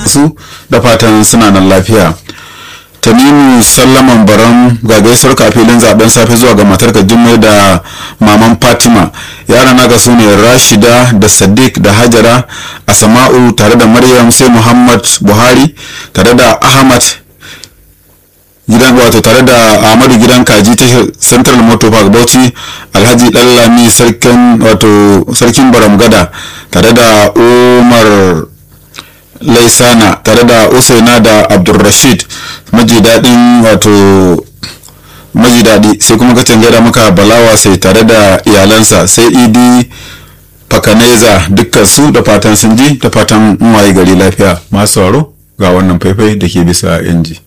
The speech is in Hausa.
su da fatan suna nan lafiya tanimu sallaman baran ga gaisuwar kafilin zaben safe zuwa ga matarka jummai da maman fatima yara na ga su ne rashida da sadiq da hajara asama'u tare da maryam sai muhammad buhari tare da ahmad gidan wato tare da ahmadu gidan kaji ta central motor park bauchi alhaji dallami sarkin wato sarkin baramgada tare da umar laisana tare da usaina da abdulrashid maji daɗin wato maji daɗi sai kuma ka gaida maka balawa sai tare da iyalansa sai idi fakaneza dukkan su da fatan sun ji da fatan waye gari lafiya masu sauraro ga wannan faifai da ke bisa inji.